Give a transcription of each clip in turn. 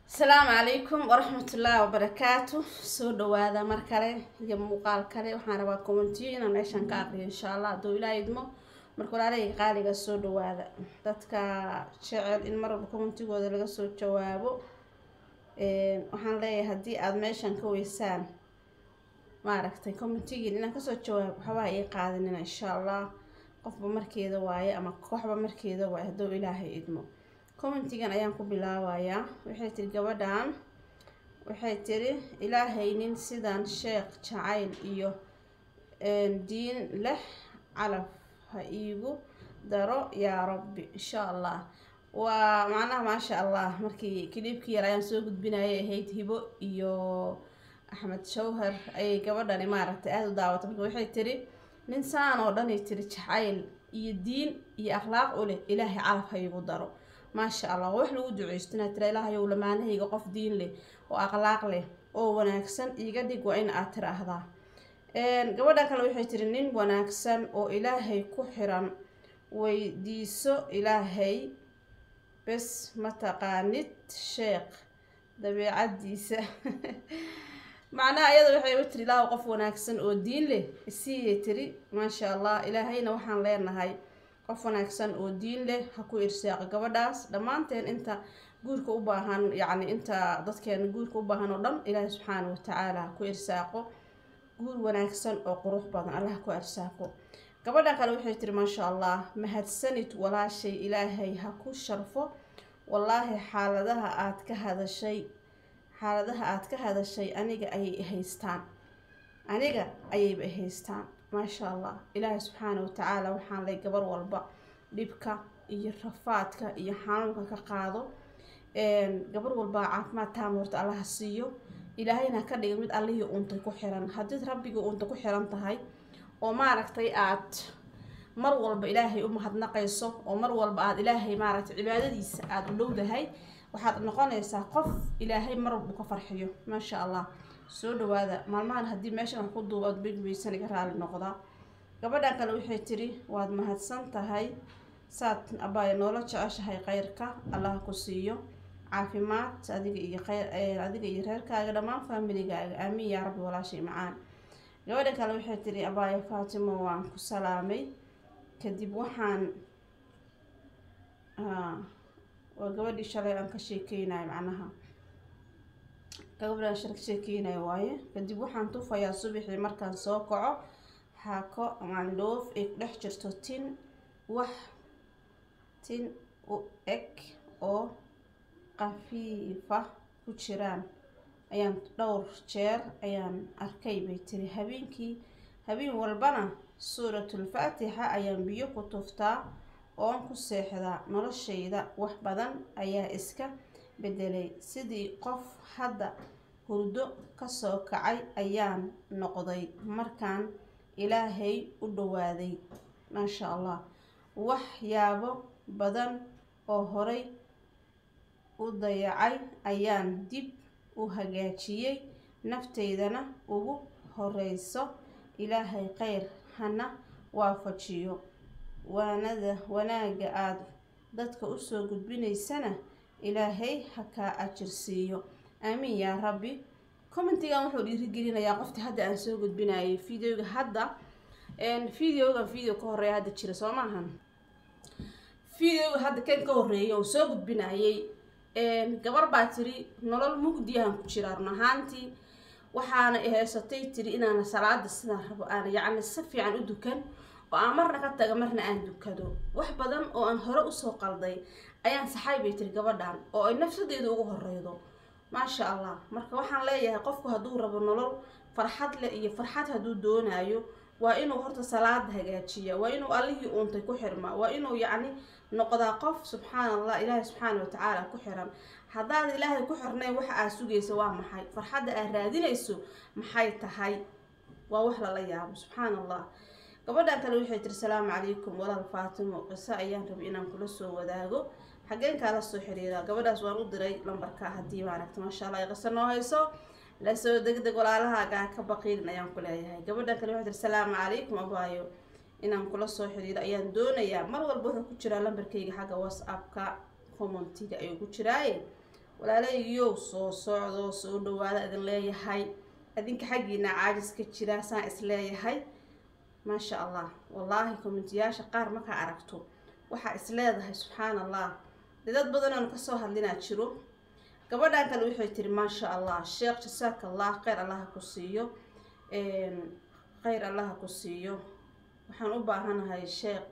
asalaamu calaykum waraxmatullaahi wabarakaatu soo dhawaada mar kale iyo muuqaal kale waxaan rabaa commentiyo inaan meeshan ka aqriyo insha allah hadduu ilaa idmo marka walaalahayga qaaliga soo dhawaada dadka jecel in mar walba commentigooda laga soo jawaabo waxaan leeyahay haddii aada meeshan ka weysaan maaragtay commentigiin inaan kasoo jawaabo waxbaa ii qaadanina insha allah qofba markeeda waaye ama kooxba markeeda waaye hadduu ilaahay idmo commentigan ayaan ku bilaabayaa waxay tiri gabadhan waxay tiri ilaahay nin sidan sheekh jacayl iyo diin leh calaf ha iigu daro yaa rabbi insha allah waa macnaha maasha allah markii kiliibkii yar ayaan soo gudbinayay ahayd hibo iyo axmed shawhar ayay gabadhani maaragtay aada u daawatay marka waxay tiri nin saan oo dhanay tiri jacayl iyo diin iyo akhlaaq u leh ilaahay calaf ha iigu daro maasha allah waa wax lagu duceysto inaad tira ilaahayow lamaanahayga qof diin leh oo akhlaaq leh oo wanaagsan iiga dhig waa in aad tiraahdaa gabadhan kale waxay tiri nin wanaagsan oo ilaahay ku xiran weydiiso ilaahay bes mataqaanid sheekh dabeecadiisa macnaha iyada waxay u tiri ilaahu qof wanaagsan oo diin leh isiiyay tiri maasha allah ilaahayna waxaan leenahay qof wanaagsan oo diin leh ha ku irsaaqo gabadhaas dhammaanteen inta guurka u baahan yacni inta dadkeena guurka u baahan oo dhan ilaahay subxaana watacaala ha ku irsaaqo guur wanaagsan oo qurux badan allah ha ku irsaaqo gabadhan kale waxay tiri maasha allah mahadsanid walaashay ilaahay ha ku sharfo wallaahi xaaladaha aad ka hadashay xaaladaha aad ka hadashay aniga ayay haystaan aniga ayayba haystaan maasha allah ilaahay subxaana watacaala waxaan lay gabar walba dhibka iyo rafaadka iyo xanuunka ka qaado gabar walba caafimaad taama horta allaha siiyo ilaahayna ka dhiga mid allihii untay ku xiran haddii rabbigii unta ku xiran tahay oo maaragtay aad mar walba ilaahay u mahadnaqayso oo mar walba aada ilaahay maaragtay cibaadadiisa aada u dhowdahay waxaad noqonaysaa qof ilaahay mar walba ka farxiyo maasha allah soo dhawaada maalmahan haddii meeshan wax ku duuba ad begbaysan iga raali noqdaa gabadhan kale waxay tiri waad mahadsan tahay saad abaaya noola jeceshahay kheyrka allaha ku siiyo caafimaad adiga iyo kheyr adiga iyo reerkaaga dhammaan faamiligaaga aamiin yaa rabbi walaashay macaan gabadhan kale waxay tiri abaaya faatimo waan ku salaamay kadib waxaan waa gabadhii shalay aan ka sheekeynayo macnaha gabadhaan shal ka sheekeynayo waaye kadib waxaan tufayaa subaxii markaan soo kaco xaako mandhoof ay ku dhex jirto tin wax tin u eg oo qafiifa ku jiraan ayaan dhowr jeer ayaan arkay bay tiri habeenkii habeen walbana suuratulfaatixa ayaan biyo ku tuftaa oon ku seexdaa noloshayda wax badan ayaa iska bedelay sidii qof hadda hurdo kasoo kacay ayaan noqday markaan ilaahay u dhowaaday maasha allah waxyaabo badan oo horay u dayacay ayaan dib u hagaajiyey nafteydana ugu horeyso ilaahay kheyr hana waafajiyo waanada wanaagga aada dadka usoo gudbinaysana ilaahay ha kaa ajirsiiyo aamiin yaa rabbi commentigan wuxuu dhiirigelinayaa qoftii hadda aan soo gudbinayay videoga hadda videogan video ka horeeya hadda jira soo maahan videoga hadda kan ka horeeya oo soo gudbinayay gabar baa tiri nolol mugdiyahan ku jira run ahaantii waxaana haysatay tiri inaana salaada sidaan rabo aan yacni si fiican u dukan oo aan marna ka taga marna aan dukado wax badan oo aan hore usoo qalday ayaan saxay bay tiri gabadhan oo ay nafsadeeda ugu horeydo maasha allah marka waxaan leeyahay qofku hadduu rabo nolol farxad leh iyo farxad hadduu doonayo waa inuu horta salaada hagaajiya waa inuu allihii uuntay ku xirmaa waa inuu yacni noqdaa qof subxaana allah ilaahay subxaana watacaala ku xiran haddaad ilaahay ku xirnayn waxa aad sugaysa waa maxay farxadda aad raadinayso maxay tahay waa wax lala yaabo subxaana allah gabadhan kale waxay tiri salaamu calaykum walaal faatimo qiso ayaan rabay inaan kula soo wadaago xageen kaala soo xiriiraa gabadhaas waan u diray lambarka haddii maaragta maasha allah ay qiso noo hayso lasoo degdeg walaalahaagaa ka baqiilin ayaan ku leeyahay gabadhan kale waxay tiri salaamu calaykum abaayo inaan kula soo xiriiro ayaan doonayaa mar walba wuxuu ku jiraa lambarkayga xagga whatsappka commentiga ayuu ku jiraaye walaalaygiyow soo socdo soo dhawaada idin leeyahay adinka xaggiina caajis ka jira saan is leeyahay maasha allah wallaahi kommentiyaasha qaar markaa aragto waxaa is leedahay subxaan allah dee dad badan oon kasoo hadlinaa jiro gabadhan kale waxay tiri maasha allah sheekh jasaaka allah kheyr allaha ku siiyo kheyr allaha ku siiyo waxaan u baahanahay sheekh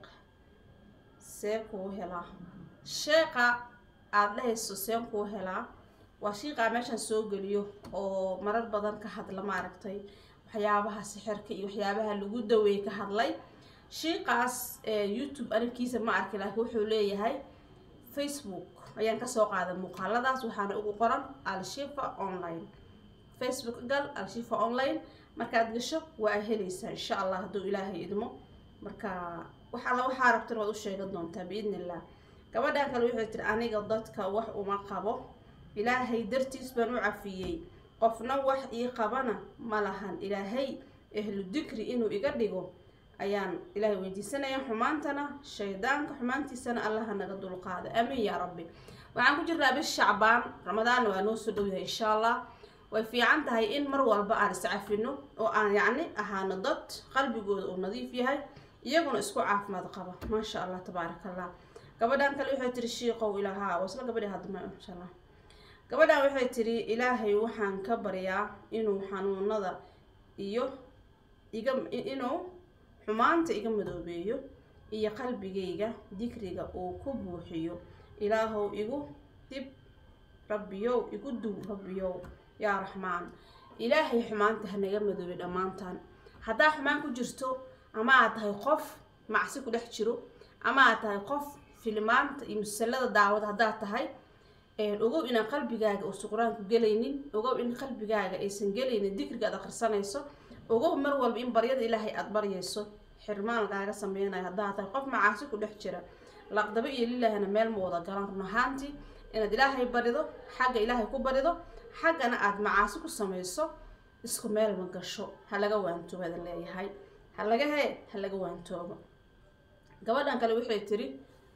see kuu helaa sheeqa aada dhahayso seen kuu helaa waa shiiqaa meeshaan soo geliyo oo marar badan ka hadla maaragtay waxyaabaha sixirka iyo waxyaabaha lagu daweey ka hadlay shiiqaas youtube arrinkiisa ma arki laakiin wuxuu leeyahay facebook ayaan kasoo qaaday muuqaaladaas waxaana ugu qoran al-shifa online facebook gal al-shifa online markaad gasho waa helaysaa insha allah hadduu ilaahay idmo marka wax alla waxaa rabtan waad u sheegan doontaa biidni illah gabadhan kale waxay tiri aniga dadka wax uma qabo ilaahay dartiis baan u cafiyey qofna wax ii qabana ma lahan ilaahay ahlu dikri inuu iga dhigo ayaan ilaahay weydiisanaya xumaantana shaydaanka xumaantiisana allaha naga dulqaada amiin yaa rabbi waxaan ku jirnaa bis shacbaan ramadaanna waa noo soo dhowyahay insha allah way fiican tahay in mar walba aan iscafino oo aan yacni ahaano dad qalbigooda uu nadiif yahay iyaguna isku caafimaad qaba maasha allah tabaaraka allah gabadhan kale waxay tiri shiiqow ilaahaa waa isla gabadhii hadma insha allah gabadhan waxay tiri ilaahay waxaan ka baryaa inuu xanuunada iyo iga inuu xumaanta iga madoobeeyo iyo qalbigayga dikriga uu ku buuxiyo ilaahow igu dib rabbiyow igu duw rabbiyow yaa raxmaan ilaahay xumaanta hanaga madoobay dhammaantaan haddaa xumaan ku jirto ama aad tahay qof macsi ku dhex jiro ama aad tahay qof filimaanta iyo musalada daawada haddaad tahay ogow inaan qalbigaaga uusan qur-aanku gelaynin ogow in qalbigaaga aysan gelaynin dikriga aad akhrisanayso ogow mar walba in baryada ilaahay aada baryayso xirmaan lagaaga sameynayo haddaad tahay qof macaasi ku dhex jira laqdabo iyo lilaahina meel ma wada galan run ahaantii inaad ilaahay barido xagga ilaahay ku barido xaggana aada macaasi ku samayso isku meel ma gasho ha laga waantoobo adan leeyahay ha laga hee ha laga waantoobo gabadhan kale waxay tiri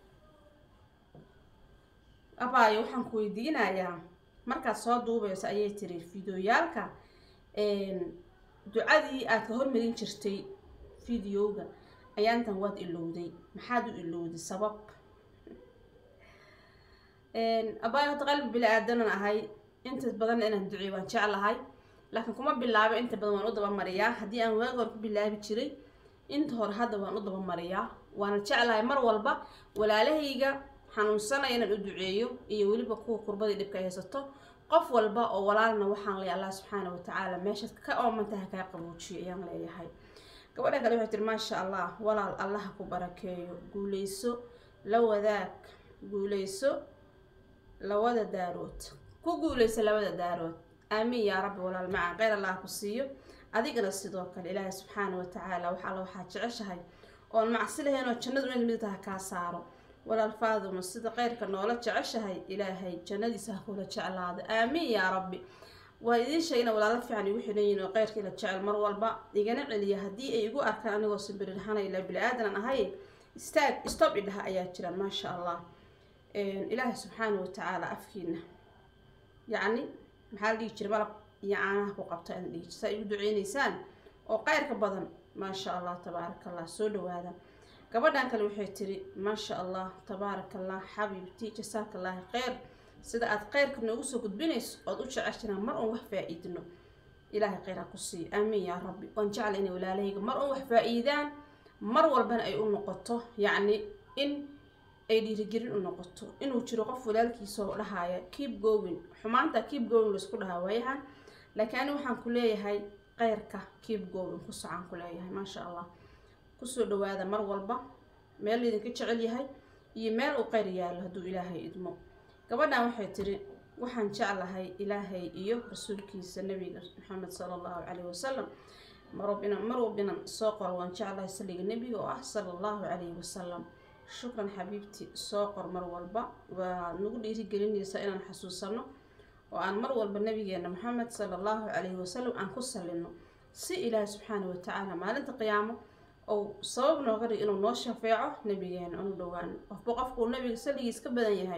abaayo waxaan ku weydiinayaa markaad soo duubayso ayay tiri fideoyaalka ducadii aad ka hormarin jirtay videoga ayaantan waad ilowday maxaad u ilowday sabab abaayo horta qalbi bili aadanan ahay inta badan inaan duceey waan jeclahay laakiin kuma bilaabo inta badan waan u dabamariyaa haddii aan waagi hore ku bilaabi jiray inta hore hadda waan u dabamariyaa waana jeclahay mar walba walaalahayga xanuunsanaya inaan u duceeyo iyo weliba kuwa kurbadii dhibka haysato qof walba oo walaalna waxaan leeyahay allah subxaana watacaala meeshaad ka oomantaha kaa qabuujiyo ayaan leeyahay gabadha kale waxay tiri maasha allah walaal allaha ku barakeeyo guuleyso la wadaag guuleyso lawada daarood ku guuleyso labada daarood aamiin yaa rabbi walaal macaan kheyr allah ku siiyo adigana sidoo kale ilaahay subxaana watacaala wax alla waxaad jeceshahay oon macsi lahayn oo jannadu inaad midtaha kaa saaro walaal faaduma sida kheyrka noola jeceshahay ilaahay jannadiisa ha kula jeclaado aamiin yaa rabbi waa idiin sheegna walaalo fiican igu xidhan yihin oo kheyrka ila jecel mar walba igana celiya haddii ay igu arkaan anigoo simbirirxana ilaa bili-aadan ahay istaag stob idhaha ayaa jiraan maasha allah ilaahay subxaana watacaala afkiina yacni maxaa la dhihi jira malab iyo caanaha ku qabta aan dhihi saa igu duceyneysaan oo kheyrka badan maasha allah tabaaraka allah soo dhawaada gabadhan kale waxay tiri maasha allah tabaaraka allah xabiibti jasaaka allaahi kheyr sida aada kheyrka noogu soo gudbinayso ood u jeceshanaa mar oon wax faa-iidno ilaahay kheyr ha ku siiyo aamiin yaa rabbi waan jecla inay walaalahayga mar oon wax faa-iidaan mar walbana ay u noqoto yacni in ay dhiirigelin u noqoto inuu jiro qof walaalkiisoo dhahaya keep going xumaanta keep going laisku dhahaa waayahan laakiin ani waxaan ku leeyahay kheyrka keep going ku socaan ku leeyahay maasha allah kusoo dhawaada mar walba meel laydinka jecel yahay iyo meel uu kheyr yaalo hadduu ilaahay idmo gabadhan waxay tiri waxaan jeclahay ilaahay iyo rasuulkiisa nabiga maxamed sala allahu calayhi wasalam marwab inaan mar walba inaan soo qoro waan jeclahay saliga nebiga oo ah sala allahu calayhi wasalam shukran xabiibti soo qor mar walba waa nagu dhiirigelinaysaa inaan xasuusano oo aan mar walba nabigeena maxamed sala allahu calayhi wasalam aan ku salino si ilaahay subxaana watacaala maalinta qiyaamo ou sabab nooga dhig inuu noo shafeeco nabigeena anu dhowaan qofba qofkuu nabiga saligiis ka badan yahay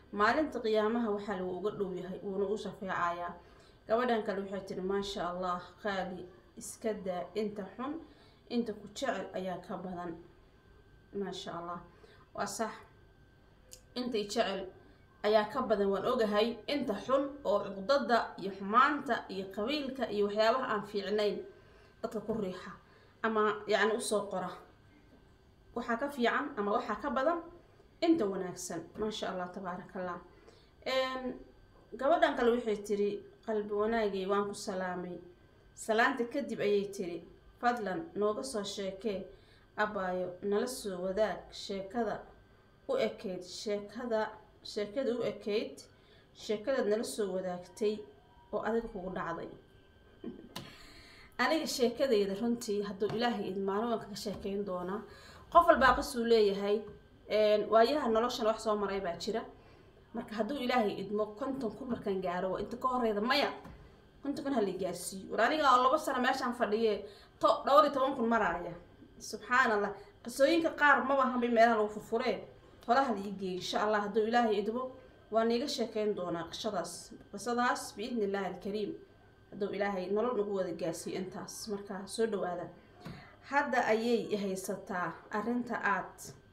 maalinta qiyaamaha waxaa lagu uga dhow yahay wuuna u shafeecayaa gabadhan kale waxay tiri maasha allah qaali iska daa inta xun inta ku jecel ayaa ka badan maasha allah waa sax intay jecel ayaa ka badan waan ogahay inta xun oo cuqdada iyo xumaanta iyo qabiilka iyo waxyaabaha aan fiicnayn dadka ku riixa ama yacni usoo qora waxaa ka fiican ama waxaa ka badan inta wanaagsan maasha allah tabaaraka allah gabadhan kale waxay tiri qalbi wanaagay waan ku salaamay salaanta kadib ayay tiri fadlan nooga soo sheekee abaayo nala soo wadaag sheekada u ekeyd sheekada sheekada u ekeyd sheekadaad nala soo wadaagtay oo adiga kugu dhacday aniga sheekadayda runtii hadduu ilaahay idmaano waan kaga sheekeyn doonaa qof walbaa qasuu leeyahay waayaha noloshan wax soo maray baa jira marka hadduu ilaahay idmo konton kun markaan gaaro waa inta ka horeyda maya konton kun hala gaarsiiyo war aniga oo laba sano meeshaan fadhiye to dhowr iyo toban kun maraaya subxaan allah qisooyinka qaar maba hanbay meelaha lagu furfuree holaha la iigeeyo insha allah hadduu ilaahay idmo waan iiga sheekeyn doonaa qishadaas qisadaas biidni illaahi alkariim hadduu ilaahay nolol nagu wada gaarsiiyo intaas markaa soo dhawaada hadda ayay haysataa arrinta aad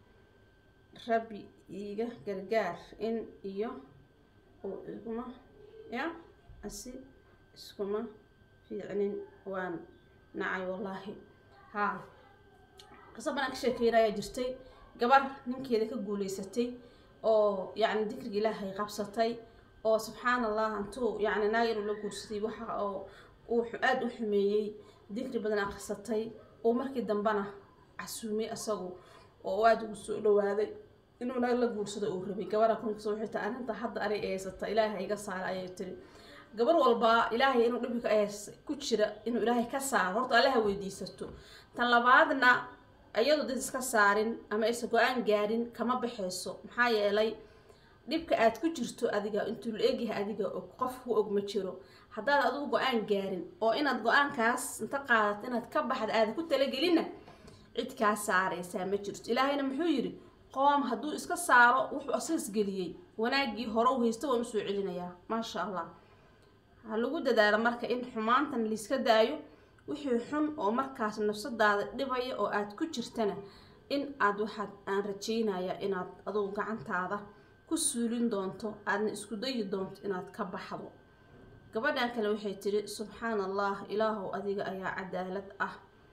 rabbi iiga gargaar in iyo uu iguma ya asi iskuma fiicnin waan nacay wallaahi haa qiso banaan ka sheekeynayaa jirtay gabar ninkeeda ka guuleysatay oo yacni dikriga ilaahay qabsatay oo subxaan allah intuu yacni naag inuu la guursaday waxa oo uu aada u xumeeyey dikri badan akhrisatay oo markii dambena casuumay isagu oo aada ugu soo dhawaaday inuu naag la guursado uu rabay gabadha kunkas waxay tahay arrinta hadda anay eeysata ilaahay iga saara ayay tiri gabar walba ilaahay inuu dhibka ees ku jira inuu ilaahay ka saaro horta allaha weydiisato tan labaadna iyadu dad iska saarin ama aysan go-aan gaarin kama baxayso maxaa yeelay dhibka aad ku jirto adiga intuu la egyahay adiga og qof ku og ma jiro haddaad adigu go-aan gaarin oo inaad go-aankaas inta qaadato inaad ka baxda aada ku talagelinna cid kaa saaraysaa ma jirto ilaahayna muxuu yidhi qoom hadduu iska saaro wuxuu asagas geliyey wanaaggii hore u haysta waan usoo celinayaa maasha allah ha lagu dadaalo marka in xumaantan layska daayo wixii xun oo markaas nafsadaada dhibaya oo aad ku jirtana in aad waxaad aan rajeynaya inaad adugu gacantaada ku suulin doonto aadna isku dayi doonto inaad ka baxdo gabadhan kale waxay tiri subxaan allah ilaahow adiga ayaa cadaalad ah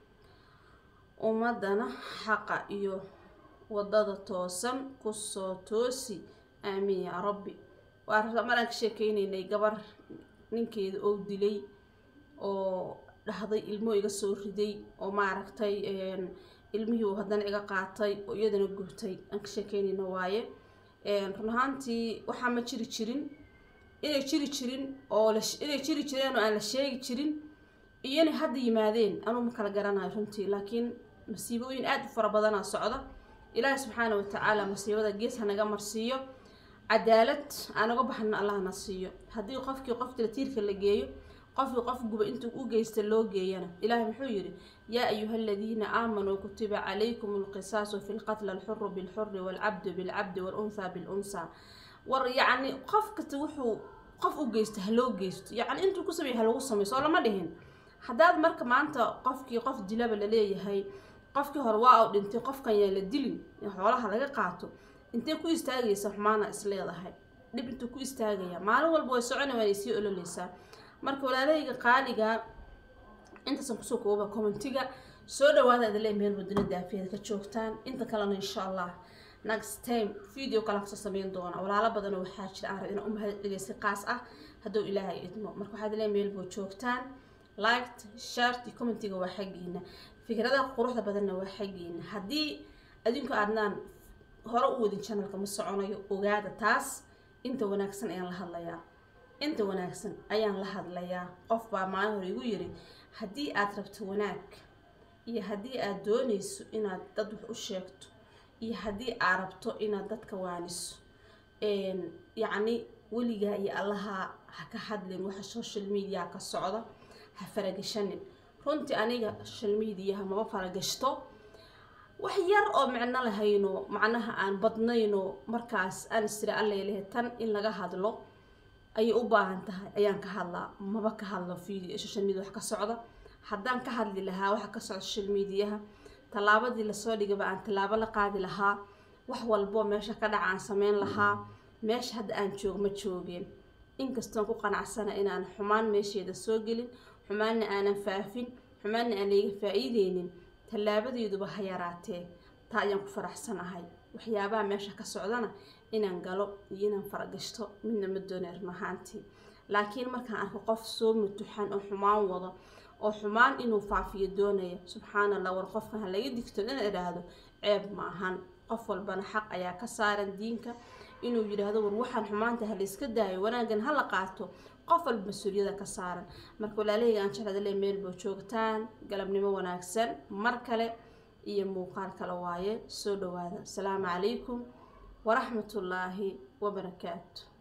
ummadana xaqa iyo wadada toosan kusoo toosi aamiin yaa rabbi waa maraan ka sheekeynaynay gabar ninkeeda oo dilay oo dhahday ilmo iga soo riday oo maaragtay ilmihii uu haddana iga qaatay oo iyadana gubtay aan ka sheekeynayna waaye run ahaantii waxaa ma jiri jirin inay jiri jirin oo inay jiri jireen oo aan la sheegi jirin iyo inay hadda yimaadeen anuu ma kala garanayo runtii laakiin masiibooyin aada u fara badanaa socda ilaahi subxaana watacaala masiibada gees hanaga marsiiyo cadaalad aanaga baxna allahna siiyo haddii qofkii qofkila tiirka la geeyo qofkii qof guba intuu u geysta loo geeyana ilaahay muxuu yidhi yaa ayuha aladiina aamanuu kutiba calaykum alqisaasu fi lqatla alxuru bilxuri waalcabdu bilcabdi waalunhaa bilunhaa war yacni qof kasta wuxuu qof u geysta ha loo geysto yacni intuu ku sameeyay ha lagu sameyo soo lama dhihin haddaad marka maanta qofkii qof dilaba laleeyahay qofkii hore waa u dhintay qofkan yaa la dilin in xoolaha laga qaato intay ku istaagaysa xumaana is leedahay dhib intuu ku istaagaya maalin walba way socona waanay sii ololeysaa marka walaalahayga qaaliga intaasan kusoo kooba commentiga soo dhawaada adale meel wadana daafiyada ka joogtaan inta kalena insha allah next time video kale kasoo sameyn doona walaalo badanoo waxaa jira aan rab inaan u mahad celiya si qaas ah hadduu ilaahay idmo marka waxaad le meel boo joogtaan liked shared iyo commentiga waa xaggiina fikradaha quruxda badanna waa xaggiina haddii adinku aadnaan hore u wadin channelka ma soconayo ogaada taas inta wanaagsan ayaan la hadlayaa inta wanaagsan ayaan la hadlayaa qof baa maalin hore igu yiri haddii aad rabto wanaag iyo haddii aad doonayso inaad dad wax u sheegto iyo haddii aad rabto inaad dadka waaniso yacni weligaa iyo allaha ha ka hadlin waxa social media ka socda ha faragashanin runtii aniga social mediaha maba faragashto wax yar oo micno lahayno macnaha aan badnayno markaas aan istira alleylehe tan in laga hadlo ayay u baahan tahay ayaan ka hadlaa maba ka hadlo video social media wax ka socda haddaan ka hadli lahaa waxa ka socda social mediaha tallaabadii lasoo dhigaba aan tallaabo la qaadi lahaa wax walbo meesha ka dhaca aan sameyn lahaa meesha hadda aan joog ma joogeen inkastoon ku qanacsana inaan xumaan meesheeda soo gelin xumaanna aanan faafin xumaanna aan layga faa-iideynin tallaabadeeduba ha yaraatee taa ayaan ku faraxsanahay waxyaabaha meesha ka socdana inaan galo iyo inaan faragashto midna ma doonay run ahaantii laakiin markaan arko qof soo mutuxan oo xumaan wado oo xumaan inuu faafiyo doonaya subxaana allah war qofkan ha laga digto ina idhaahdo ceeb ma ahan qof walbana xaq ayaa ka saaran diinka inuu yidhaahdo war waxaan xumaanta ha layska daayo wanaaggan ha la qaato qof walba mas-uuliyada ka saaran marka walaalahayga aan jeclada le meel boo joogtaan galabnimo wanaagsan mar kale iyo muuqaal kale waaye soo dhawaada asalaamu calaykum waraxmatullaahi wabarakaatu